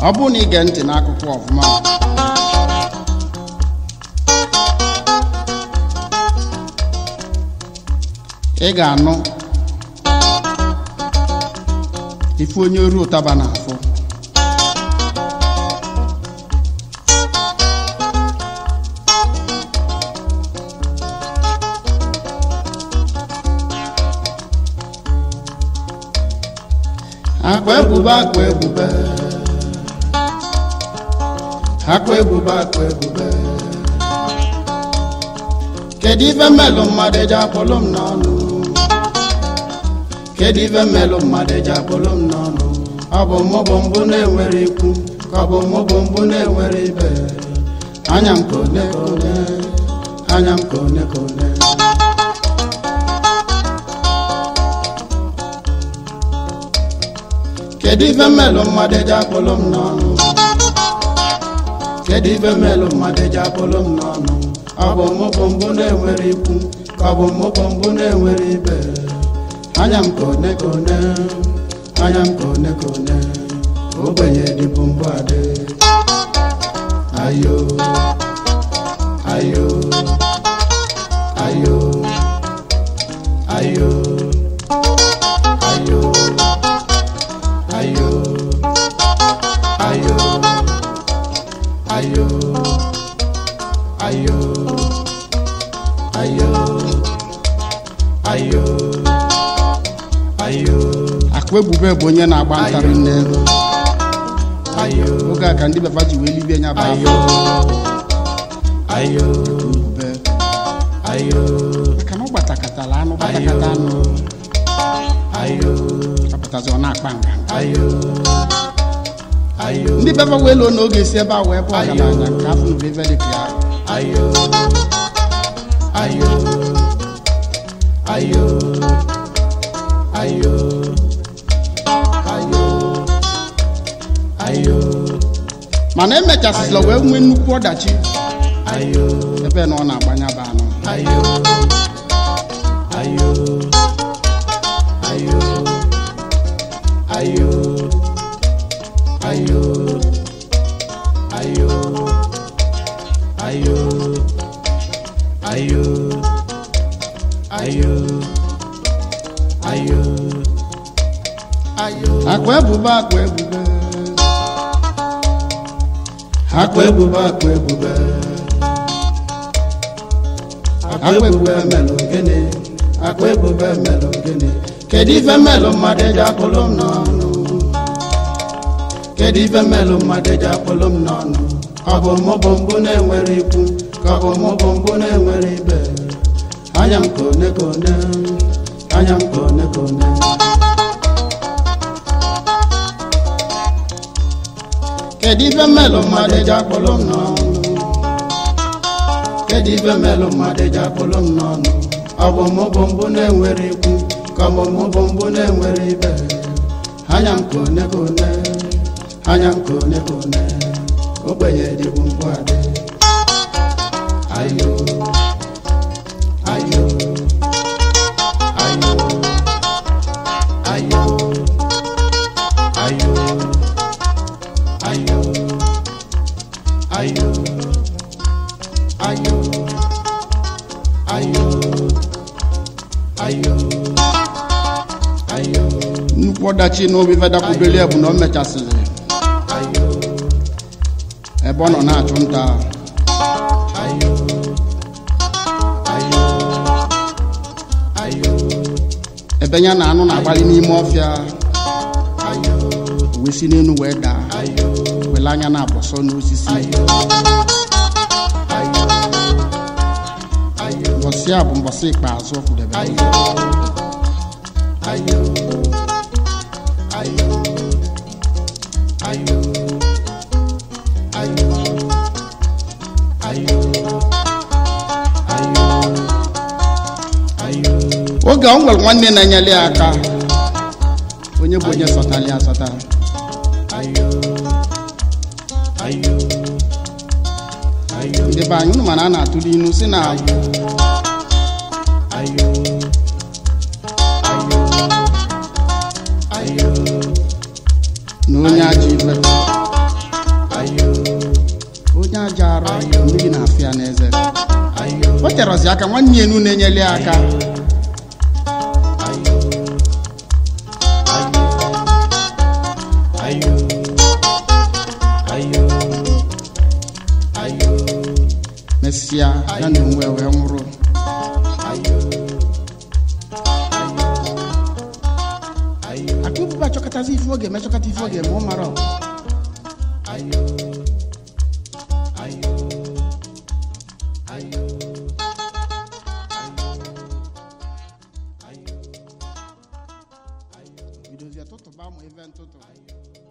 ọ bụrụ na ige ntị n'akụkọ ọfụma ị ga-anụ ife onye oru ụtaba na-afụ akpa ebube akpa ebube akpa ebube akpa ebube kedu ife mmelụ mmadụ eji akpọlụ m n'ọnụ kedu ife mmelụ mmadụ eji akpọlụ m n'ọnụ ọ bụ mụ bụ mbụ na-enwere ikwu ka ọ bụ mụ bụ mbụ na-enwere ibe anya m ka one ka one anya m ka one ka one kedu ife mmelụ mmadụ eji akpọlụ m n'ọnụ kedu ife mmelụ mmadụ eji akpọlụ m n'ọnụ ọ bụ mụ bụ mbụ na-enwere ikwu ka ọ bụ mụ bụ mbụ na-enwere ibe anya m ka one ka one anya m ka one ka one ogbenye dịbụ mbụ adị ayo ayo ayo ayo ayo ayo ayo ayo ayo ayo ayo ayo akụ ebube bụ onye na-agba ntarị nne ayo oge a ka ndị baba ji wee libie nya bụ ayo ayo ebube ayo maka na ọ gbatakatala anụ gbatakata anụ ayo apụtazi ọ na-akpa nga ayo ayo ndị baba wee loo n'oge si ebe a wee bụ ọgaranya nke afọ na ebe dị ka ya ayo ayo ayo ayo ayo ayo mana emechasịla wee nwee nnukwu ọdachi ayo ebe na ọ na-agbanya bụ anụ ayo ayo ayo ayo ayo ayo ayo ayo ayo ayo ayo akwa ebube akwa ebube akwa ebube akwa ebube akwa ebube melụ gịnị akwa ebube melụ gịnị kedu ife melụ mmadụ eji akpụlụ m n'ọnụ kedu ife melụ mmadụ eji akpụlụ m n'ọnụ ọ bụ mụ bụ mbụ na-enwere ikwu ka ọ bụ mụ bụ mbụ na-enwere ibe anya m ka one ka one anya m ka one ka one kedu ife mmelụ mmadụ eji akpọlụ m n'ọnụ kedu ife mmelụ mmadụ eji akpọlụ m n'ọnụ ọ bụ mụ bụ mbụ na-enwere ikwu ka ọ bụ mụ bụ mbụ na-enwere ibe anya m ka one ka one anya m ka one ka one ogbenye dịbụ mbụ adị ayo ayo ayo ayo ayo ayo ayo ayo ayo ayo ayo nnukwu ọdachi na obi fedakwubeli bụ na o mechasịrị ayo ebe ọ nọ na-achụ nta ayo ayo ayo ebe ya na anụ na-agbalị n'ime ọfịa ayo wee si n'elu wee daa ayo wele anya na-abọsọ n'osisi ayo ayo ayo mbọsị a bụ mbọsị ikpeazụ ọ kwudebe ayo ayo ayo ayo ayo ayo ayo ayo oge ọ nwere nwanne na-enyere ya aka onye bụ onye sọtara ya asọta ayo ayo ayo ndị be anyị unu mana a na-atụli inu si na ayo ayo ayo na onye ajọ ife chọrọzi aka nwanne ya enu na-enyere ya aka ayo ayo ayo mesịa ya na onwe wee nwụrụ ayo ayo akụbụba chọkọtazi ife oge mechọkọta ife oge ma ọ mara ọ. ayo ayo ayo bidozie tụtụba ma ife ntụtụ